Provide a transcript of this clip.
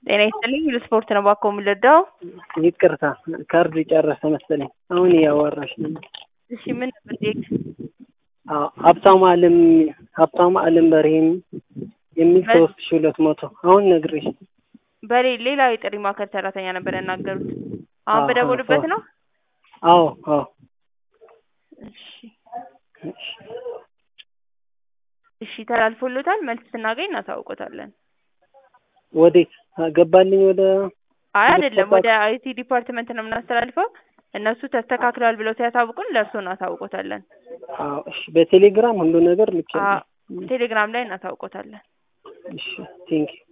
ጤና ይስጥልኝ ለስፖርት ነው እባክዎ የምንረዳው? ይቅርታ ካርዱ ጨረሰ መሰለኝ። አሁን እያዋራሽ ነው። እሺ ምን ነበር ዴት? አዎ ሀብታሙ አለም ሀብታሙ አለም በርሄም የሚል ሶስት ሺ ሁለት መቶ አሁን ነግሬሽ በሌ ሌላ የጥሪ ማዕከል ሰራተኛ ነበር ያናገሩት። አሁን አዎ፣ በደወሉበት አዎ። ነው? አዎ አዎ እሺ እሺ ተላልፎሎታል። መልስ ስናገኝ እናሳውቆታለን። ወዴት ገባልኝ? ወደ አይ አይደለም፣ ወደ አይቲ ዲፓርትመንት ነው የምናስተላልፈው። እነሱ ተስተካክለዋል ብለው ሲያሳውቁን ለእርስዎ እናሳውቆታለን። አዎ እሺ። በቴሌግራም ሁሉ ነገር ልክ አ- ቴሌግራም ላይ እናሳውቆታለን። እሺ ቴንኪው